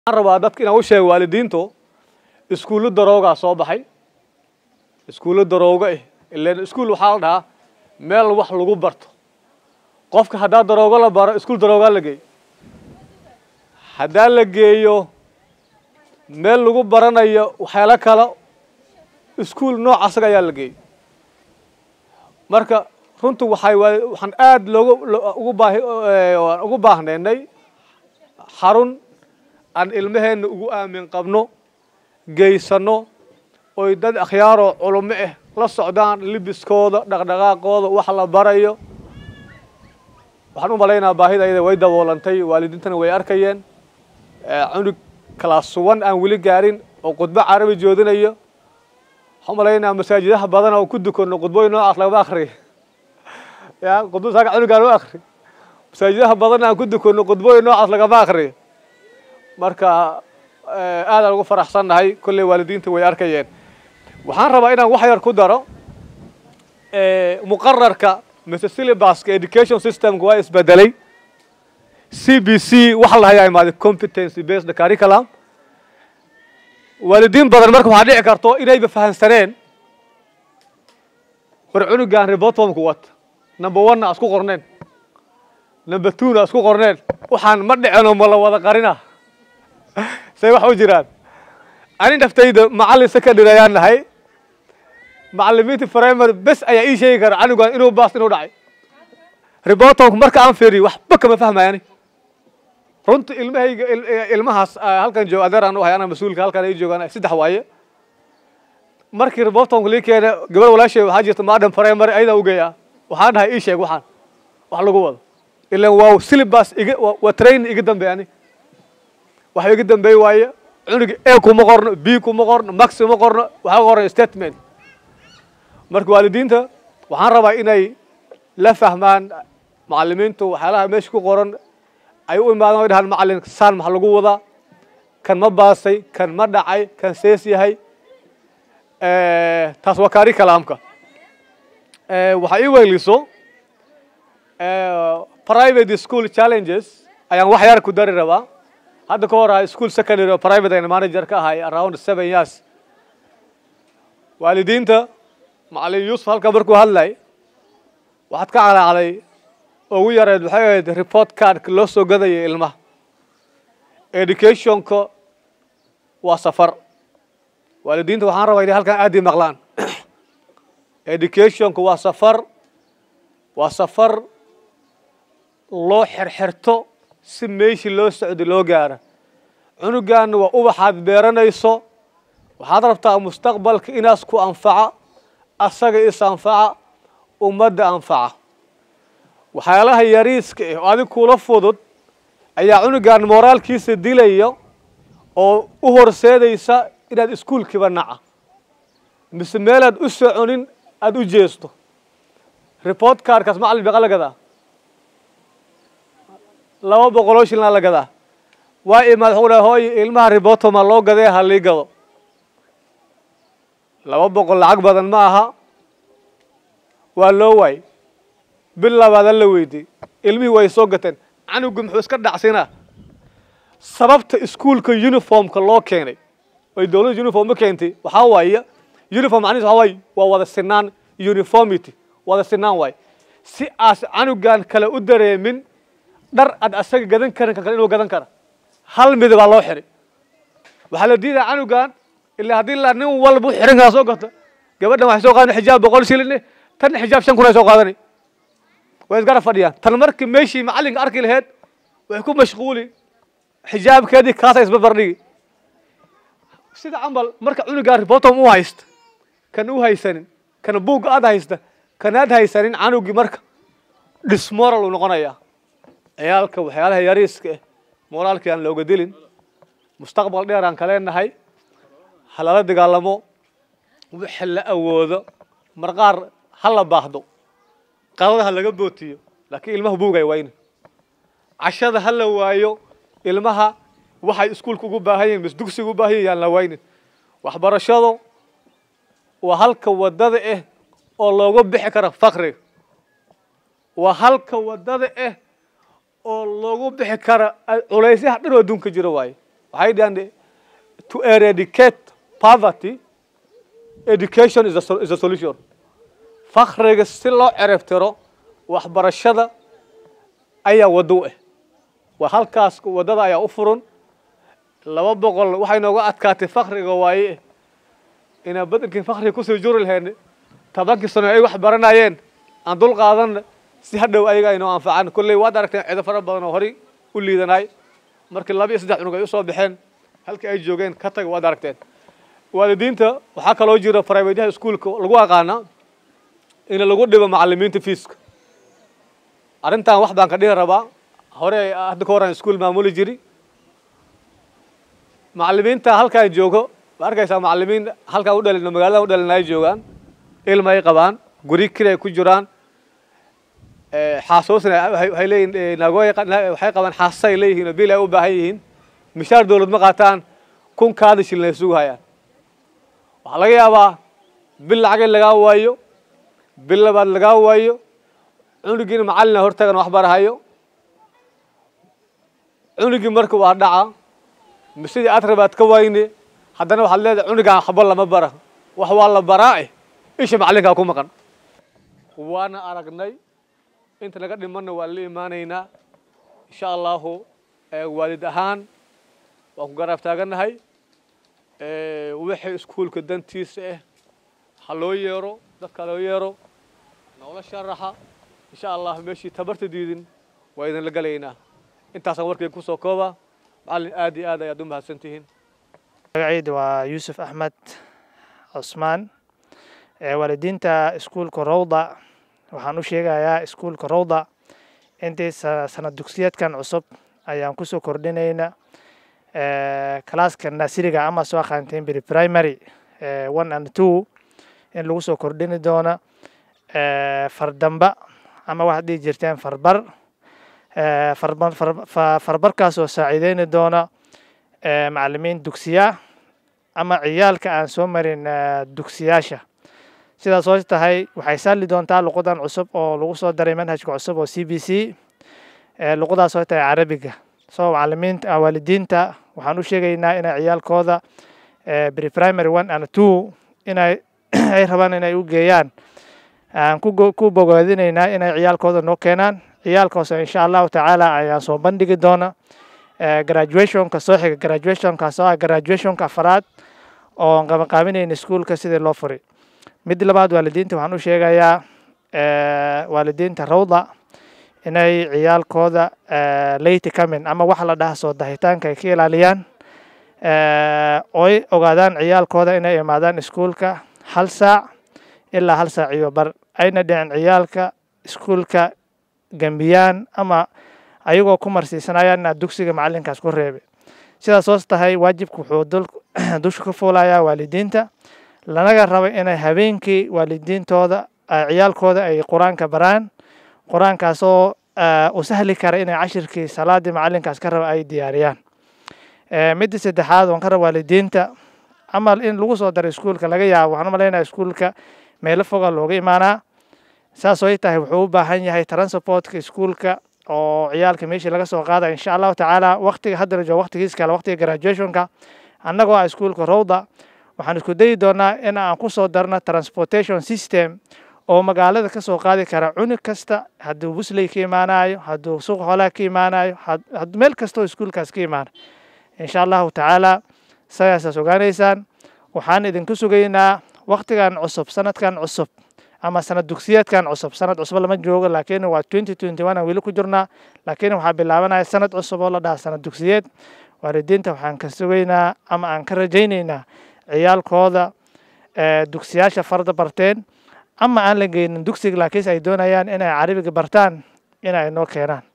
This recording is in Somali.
waxaan rabaa dadka inaan u sheego waalidiintu iskuullo daroogaa soo baxay iskuullo darooga eh ileen iskuul waxaa la dhahaa meel wax lagu barto qofka haddaa daroogo la baro iskuul daroogaa la geeyo haddaa la geeyo meel lagu baranayo waxyaalo kale iskuul nooc asaga ayaa la geeyo marka runtu waxay waa waxaan aad loogu ugu baahi ugu baahnaynay xarun aan ilmaheenna ugu aamin qabno geysano oy dad akhyaaroo culummo ah la socdaan libiskooda dhaqdhaqaaqooda wax la barayo waxaan u malaynaha baahidayda way daboolantay waalidiintana way arkayeen cunug kalaas one aan weli gaarin oo khudbo carabi joodinayo waxaan u malaynaha masaajidaha badan oo ku dukanno khudbooyin noocaas lagama akriyo ya khudbo saaka cunugaan u akri masaajidaha badan aan ku dukanno khudbooyin noocaas lagama akriyo marka aadaan ugu faraxsannahay kolley waalidiinta way arkayeen waxaan rabaa inaan wax yar ku daro muqararka mise syllabuska education systemka waa isbedelay c b c waxa la hayaa imaaday competency based curriculum waalidiin badan marka waxaa dhici karto inayba fahansaneen war cunugaan rebotmku wata number one na isku qorneen number two na isku qorneen waxaan ma dhicino ma la wada qarina say wax u jiraan ani naftayda macallin secondary ayaan nahay macallimiinta primary bes ayaa ii sheegi kara canugaan inuu baas inuu dhacay rebotonku marka aan fiiriyo waxba kama fahmayani runta ilmahayga ilmahaas halkan jooga adeer aan u hay anaa mas-uulka halkan ay joogaan saddex waaye markii rebotonku lii keena gabar walaashay waxaa jirta madam primary ayadaa u geeyaa waxaan dhahay ii sheeg waxaan wax lagu wado ilan waa syllabus iga waa train iga dambeey ani waxa iga dambeey waaye cunuga a kuma qorno b kuma qorno max kuma qorno waxaa qoran statement marka waalidiinta waxaan rabaa inay la fahmaan macalimiintu waxyaalaha meesha ku qoran ay u imaadaan way dhahaan macallin saan maxa lagu wadaa kan ma baasay kan ma dhacay kan sees yahay taas waa kaari kalaamka waxaa ii weyliso private school challenges ayaan wax yar ku dari rabaa hadda ka hor aha school secondary oo private ayna manager ka ahay around seven years waalidiinta macallin yuusuf halka markuu hadlay waxaad ka calaacday ugu yareed waxay ahayd report cardka loo soo gadaya ilmaha educationka waa safar waalidiinta waxaan rabaa inay halkan aad ii maqlaan educationka waa safar waa safar loo xerxerto si meeshii loo socdo loo gaara cunugaanna waa ubaxaad beeranayso waxaad rabtaa mustaqbalka inaas ku anfaca asaga is anfaca ummadda anfaca waxyaalaha yariiska ah oo adig kula fudud ayaa cunugan moraalkiisa dilaya oo u horseedaysa inaad iskuulkiiba naca mise meelaad u soconin aada u jeesto report cardkaas macallin beeqa la gadaa laba boqoloo shilnaa la gadaa waa imaad waxuu dhaha hooy ilmaha rebotoma loo gadee ha lii gado laba boqol lacag badan ma aha waa loo waay bil labaadan la weydiy ilmihii way soo gateen canugu muxuu iska dhacsinaa sababta iskuulka uniformka loo keenay oy dowladda uniform u keentay waxaa waaye uniform macnihiis waxaa waaye waa wada sinaan uniformity wada sinaan waaye si aas canugan kale u dareemin dhar aad asaga gadan karin ka kale inuu gadan kara hal midabaa loo xiray waxaa la diidaa canugan ilaa haddii la nin walba u xiran karaa soo gato gabadhan waxay soo qaadan xijaab boqol shilin tan xijaab shan kun ay soo qaadani way isgara fadhiyaan tan markii meeshii macallinka arki laheyd way ku mashquuli xijaabkeedii kaasa isbarbardhigi sida camal marka cunugaa ribotom u haysta kan u haysanin kan buugga aad haysta kan aad haysanin canugii marka dismoral uu noqonayaa ciyaalka waxyaalaha yariiska ah moraalkii aan looga dilin mustaqbal dheer aan kaleenahay ha lala dagaalamo wixii la awoodo marqaar ha la baahdo qadada ha laga bootiyo laakiin ilmaha buugay wayne cashada ha la waayo ilmaha waxay iskuulka ugu baahan yihin mis dugsiga u baahan yihin yaan la waynin waxbarashadu waa halka wadada ah oo looga bixi karo fakriga waa halka wadada ah oo loogu bixi kara culaysyaha dhan oo adduunka jiro waaye waxay dhahan to eradicate poverty education is a, sol- is a solution fakriga si loo cerebtiro waxbarashada ayaa waddo u ah waa halkaas waddada ayaa u furan laba boqol waxay nooga adkaatay fakriga waaye inaan badankii fakriga kusoo juri lahayn tobankii sano ay wax baranayeen aan dul qaadanna si hadhow ayaga aynoo anfacan kolley waad aragteen cido fara badan oo horay u liidanay markii laba iyo saddex cunug ay usoo baxeen halkii ay joogeen ka taga waad aragteen waalidiinta waxaa kaloo jira privateyaha iskuolka lagu aqaanaa in lagu dhibo macalimiinta fiiska arrintan wax baan ka dhihi rabaa hore hadda ka horan iskuol maamuli jiri macalimiinta halkaan joogo ma arkaysaa macalimiin halkaan u dhalin magaalada u dhalin ay joogaan ilma ay qabaan guri kiri ay ku jiraan xaasoosna waxay leeyihin nagooy waxay qabaan xaasas ay leeyihiin oo bil ay u baahan yihiin mishaar dowlad ma qaataan kun kaada shilin ay sugu hayaan waxaa laga yaabaa bil lacag in lagaa waayo bil labaad lagaa waayo cunugiina macalina hortagan wax barahayo cunugii marka waa dhaca sidii aad rabaad ka wayne haddana waxaad leedahay cunugaan waxba lama bara wax waa la baraae isha macalinkaa ku maqan waana aragnay inta naga dhimanna waan la imaanaynaa insha allahu waalid ahaan waan ku garaab taagannahay wixii iskuolka dantiisa ah ha loo yeero dadka loo yeero noola sharaxa insha allah meeshii tabarta diidin waa idinla galaynaa intaasaan warkayga kusoo kooba macallin aad iyo aad ayaad u mahadsan tihiin magacayda waa yuusuf axmed cusmaan waalidiinta iskuulka rowda waxaan u sheegayaa iskuulka rowda intii sanad dugsiyeedkan cusub ayaan kusoo kordhinayna kalaaska nasiriga ama soo aqaanteen beri primary one and two in lagu soo kordhini doono fardamba ama waxaad dhihi jirteen farbar farbarkaas oo saaciideyni doona macalimiin dugsiya ama ciyaalka aan soo marin dugsiyaasha sidaas oo tahay waxay saalli doontaa luqadan cusub oo lagu soo daray manhajka cusub oo c b c luqadaas oo tahay carabiga so macalimiinta waalidiinta waxaan u sheegaynaa inay ciyaalkooda beri primary one and two inay ay rabaan inay u geeyaan aan ku bogaadinaynaa inay ciyaalkooda noo keenaan ciyaalkaas insha allahu tacaala ayaan soo bandhigi doona graduationka soo xiga graduationkaas oo ah graduationka afaraad oo qabanqaaminayna iskuolka sidii loo furi mid labaad waalidiinta waxaan u sheegayaa waalidiinta rawda inay ciyaalkooda late coming ama waxa la dhaha soo dahitaanka ay ka ilaaliyaan oy ogaadaan ciyaalkooda inay imaadaan iskuolka hal saac ilaa hal saac iyo bar ayna dhicin ciyaalka iskuolka gambiyaan ama ayagoo ku marsiisanayaan inaad dugsiga macalinkaas ku reebay sidaas hoos tahay waajibka wuxuu dusha ka fuulayaa waalidiinta lanaga raba inay habeenkii waalidiintooda ciyaalkooda ay qur-aanka baraan qur-aankaasoo u sahli kara inay cashirkii salaadii macalinkaas ka raba ay diyaariyaan midda saddexaad waan ka raba waalidiinta amal in lagu soo daro iskuolka laga yaabo waxaan u malaynaya iskuolka meelo foga looga imaanaa saas oo tahay wuxuu u baahan yahay transportka iskuolka oo ciyaalka meeshii laga soo qaada insha allahu tacaala waktiga hadda joogo waktigiis kale waktiga graduationka annagoo ah iskuolka rowda waxaan isku dayi doonaa in aan ku soo darno transportation system oo magaalada ka soo qaadi kara cunug kasta hadduu busley ka imaanayo hadduu suuq xoolaha ka imaanayo meel kastoo iskuolkaas ka imaana insha allahu tacaala sagaasaas ogaanaysaan waxaan idinku sugaynaa waktigan cusub sanadkan cusub ama sanad dugsiyeedkan cusub sanad cusub lama joogo laakiin waa twenty twenty one aan weli ku jirnaa laakiin waxaa bilaabanaya sanad cusub oo la dhaha sanad dugsiyeed waalidiinta waxaan ka sugaynaa ama aan ka rajaynaynaa ciyaalkooda dugsiyaasha farda barteen ama aan la geynin dugsiga laakiinse ay doonayaan inay carabiga bartaan in ay noo keenaan